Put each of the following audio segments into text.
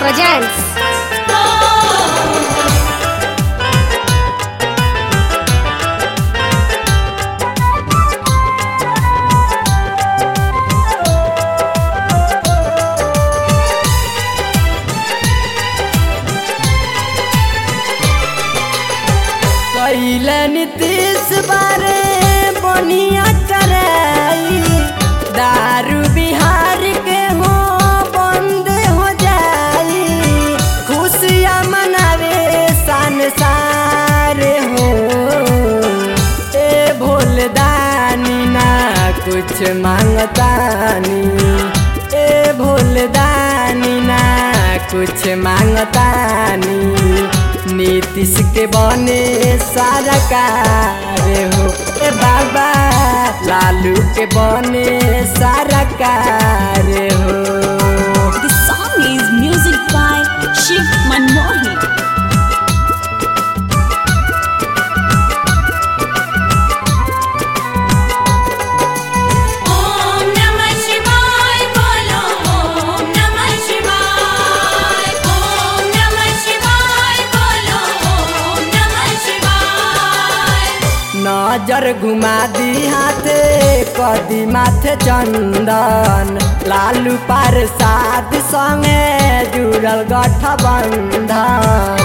presents कैले नीतीश बारे बनिया कराई दारू बिहार के हो बंद हो जाई खुशियाँ मनावे संसार हो ए भोलदानी ना कुछ मांगतानी ए भोलदानी ना कुछ मांगतानी नीतीश के बने सारा कार हो ए बाबा लालू के बने सारा कार हो The song is music by Shiv Manmohan. Om नमः शिवाय बोलो ॐ नमः शिवाय ॐ नमः शिवाय बोलो ॐ नमः शिवाय नजर घुमा दी हाथे कदी माथे चंदन लालू पार साध संगे जुड़ल गठबंधन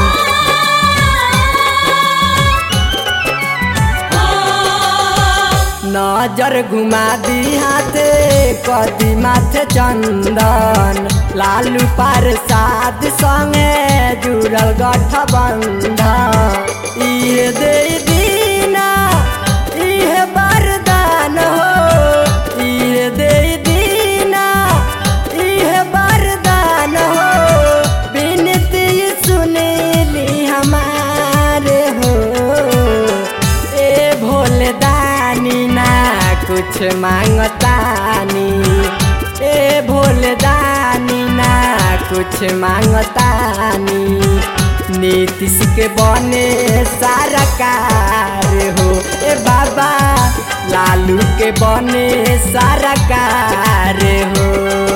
नजर घुमा दी हाथे कदी माथे चंदन लालू पार साध संगे जुड़ल गठबंधन इहे दे दीना इहे वरदान हो इहे दे दीना इहे वरदान हो विनती सुनीली हमारे हो ए भोलदानी ना कुछ मांगतानी ए भोलदानी ना कुछ मांगतानी नीतीश के बने सारा कार हो ए बाबा लालू के बने सारा कार हो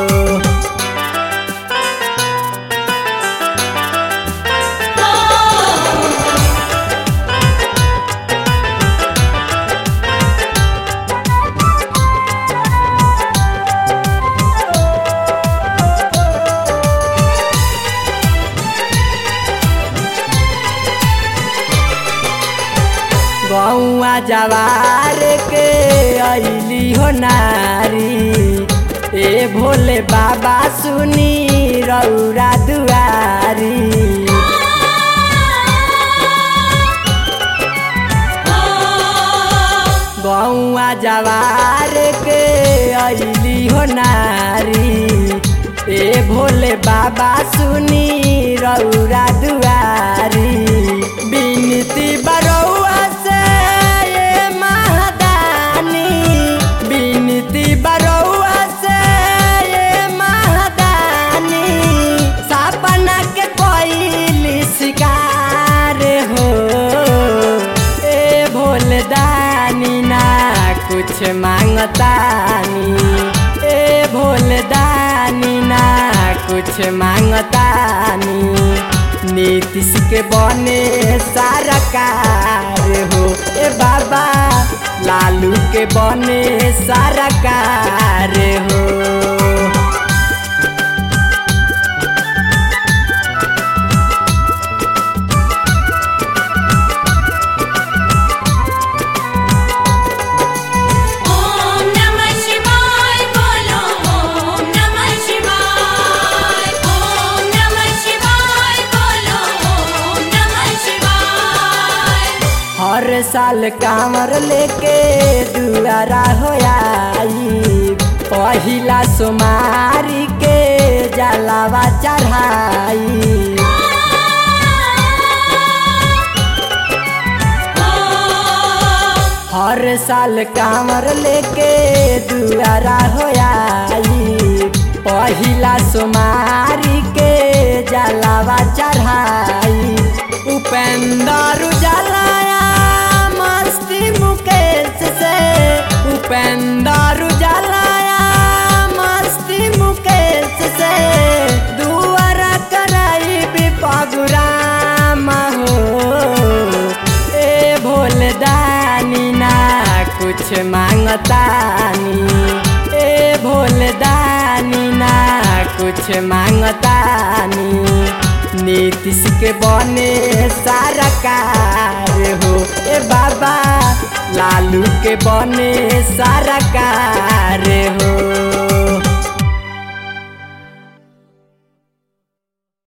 गौआ जवार के अली हो नारी ए भोले बाबा सुनी रौरा दुआरी गौआ जवार के अली हो नारी ए भोले बाबा सुनी रौरा दुआरी बिनती बरौआ से ये महादानी बिनती बरौआ से ये महादानी सपना के कोई शिकार हो ए भोलदानी ना कुछ मांगतानी ए भोलदानी ना कुछ मांगतानी नीतीश के बने सारा कार हो ए बाबा लालू के बने सारा कार हो ॐ नमः शिवाय बोलो ॐ नमः शिवाय ॐ नमः शिवाय बोलो ॐ नमः शिवाय हर साल कांवर लेके दुआरा हो आई पहिला सोमारी के जलावा चढ़ाई हर साल कांवर लेके दुआरा हो आई पहिला सोमारी के जलावा चढ़ाई उपेंद्र जलाया मस्ती मुकेश से उपेंद्र जलाया मस्ती मुकेश से दुआरा कर कुछ मांगतानी ए भोलदानी ना कुछ मांगतानी नीतीश के बने सारा कार हो ए बाबा लालू के बने सारा कार हो